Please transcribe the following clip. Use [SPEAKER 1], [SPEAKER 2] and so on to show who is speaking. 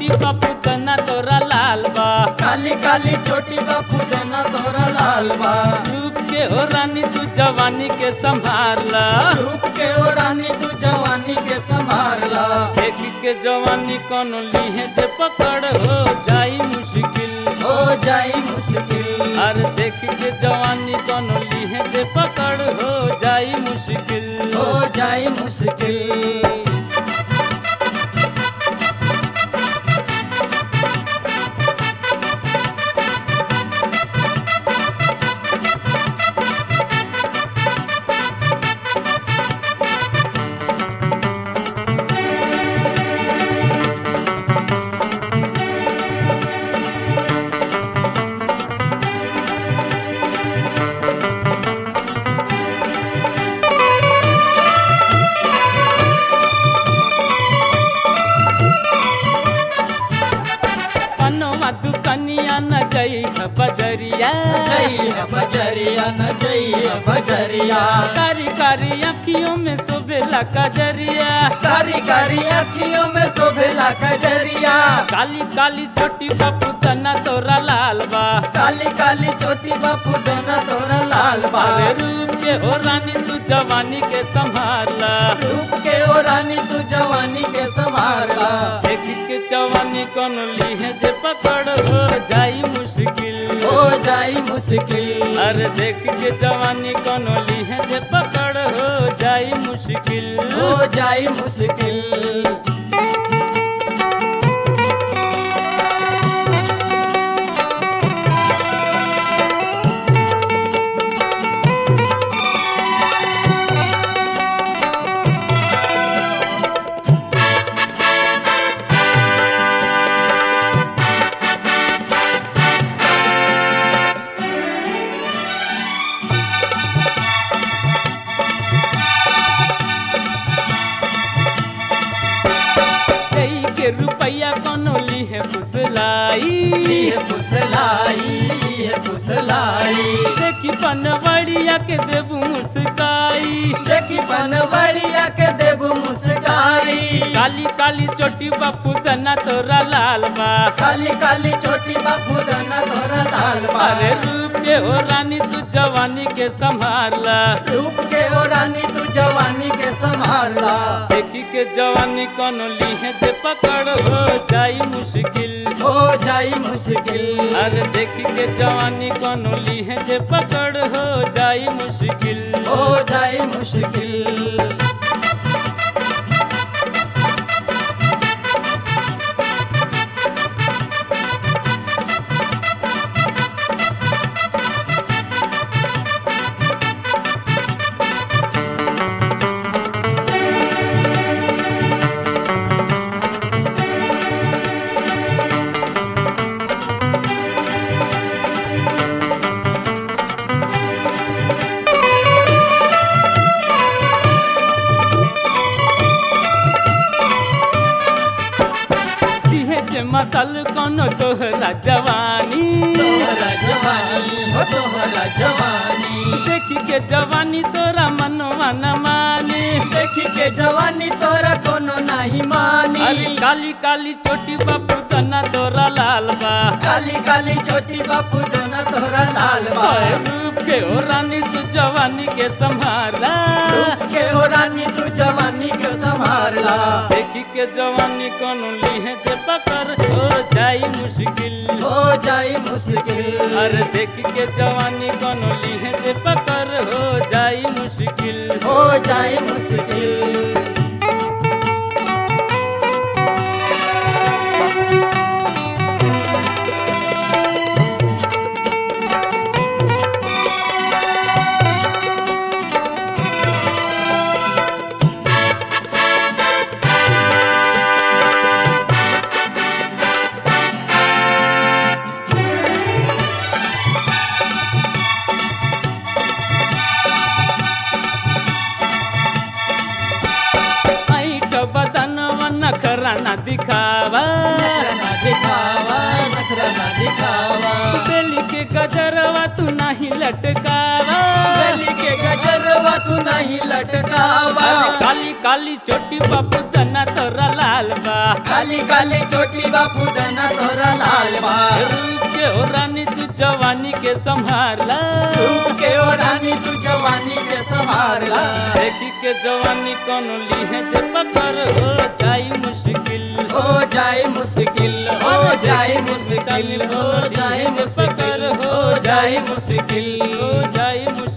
[SPEAKER 1] चोटी बापू तना तोरा लाल बा
[SPEAKER 2] काली काली चोटी बापू देना तोरा लाल बा
[SPEAKER 1] रूप के हो रानी तू जवानी के संभाला
[SPEAKER 2] रूप के ओ रानी तू जवानी के संभारला
[SPEAKER 1] देख के जवानी कोनो लीहे जे पकड़ हो जाई मुश्किल
[SPEAKER 2] हो जाई मुश्किल
[SPEAKER 1] अरे देख के जवानी कोनो लीहे जे पकड़ हो जाई मुश्किल
[SPEAKER 2] हो जाई मुश्किल
[SPEAKER 1] पनवा दुकनिया न गई है बजरिया
[SPEAKER 2] जई है बजरिया न जई है बजरिया
[SPEAKER 1] कारी कारी अखियों में शोभेला कजरिया
[SPEAKER 2] कारी कारी अखियों में शोभेला कजरिया
[SPEAKER 1] काली काली छोटी बापू तना तोरा लाल बा
[SPEAKER 2] काली काली चोटी बापू देना तोरा लाल बा
[SPEAKER 1] अरे रूप के हो रानी तू जवानी के संभाला
[SPEAKER 2] रूप के ओ रानी तू जवानी के संभारला
[SPEAKER 1] देख के जवानी कौन लीहे जे पकड़ हो जाई मुश्किल
[SPEAKER 2] हो जाई मुश्किल
[SPEAKER 1] अरे देख के जवानी कौन लीहे जे पकड़ हो जाई मुश्किल
[SPEAKER 2] हो जाई मुश्किल
[SPEAKER 1] कई के रुपया कोनो लीहे फुसलाई
[SPEAKER 2] ये फुसलाई ये फुसलाई
[SPEAKER 1] देखी पनवड़िया के देबू मुस्काई
[SPEAKER 2] देखी बनवरिया के देबू मुस्काई
[SPEAKER 1] काली काली चोटी बापू तना तोरा लाल बा
[SPEAKER 2] काली काली छोटी बापू दाना तोरा लाल बा
[SPEAKER 1] अरे रूप के हो रानी तू जवानी के संभाला
[SPEAKER 2] रूप के ओ रानी तू जवानी के संभारला
[SPEAKER 1] देखी के जवानी कोनो लीहे जे पकड़ हो जाई मुश्किल
[SPEAKER 2] हो जाई मुश्किल
[SPEAKER 1] अरे देखी के जवानी कोनो लीहे जे पकड़ हो जाई मुश्किल
[SPEAKER 2] हो जाई मुश्किल
[SPEAKER 1] दिहे जे मसल कोनो तोहरा जवानी
[SPEAKER 2] तोहरा जवानी हो तोहरा जवानी
[SPEAKER 1] देखी के जवानी तोरा मनवा न माने
[SPEAKER 2] देखी के जवानी तोरा कोनो नहीं मानी
[SPEAKER 1] अरे काली काली छोटी बापू तना तोरा लाल बा
[SPEAKER 2] काली काली छोटी बापू दोना तोरा लाल बा
[SPEAKER 1] ओए रूप के हो रानी तू जवानी के संभाला
[SPEAKER 2] रूप के ओ रानी तू जवानी के संभारला
[SPEAKER 1] देखी के जवानी कोनो लीहे जे पकड़ हो जाई मुश्किल
[SPEAKER 2] हो जाई मुश्किल
[SPEAKER 1] अरे देखी के जवानी कोनो लीहे जे पकड़ हो जाई मुश्किल
[SPEAKER 2] हो जाई मुश्किल
[SPEAKER 1] ऐट बदनवा नखरा न दिखावा
[SPEAKER 2] नखरा ना दिखावा नखरा ना दिखावा
[SPEAKER 1] बेली के गजरवा तू नहीं लटकावा
[SPEAKER 2] गली के गजरवा तू नहीं लटकावा
[SPEAKER 1] काली काली चोटी बापू तना तोरा लाल बा
[SPEAKER 2] काली काली चोटी बापू दना तोरा लाल बा
[SPEAKER 1] रूप के हो रानी तू जवानी के संभाला
[SPEAKER 2] रूप के ओ रानी तू जवानी के संभारला
[SPEAKER 1] देखी के जवानी कोनो लीहे जे पकड़ हो जाई मुश्किल
[SPEAKER 2] हो जाए मुश्किल हो जाए मुश्किल हो जाए मुश्किल हो जाए मुश्किल
[SPEAKER 1] हो जाई मुश्किल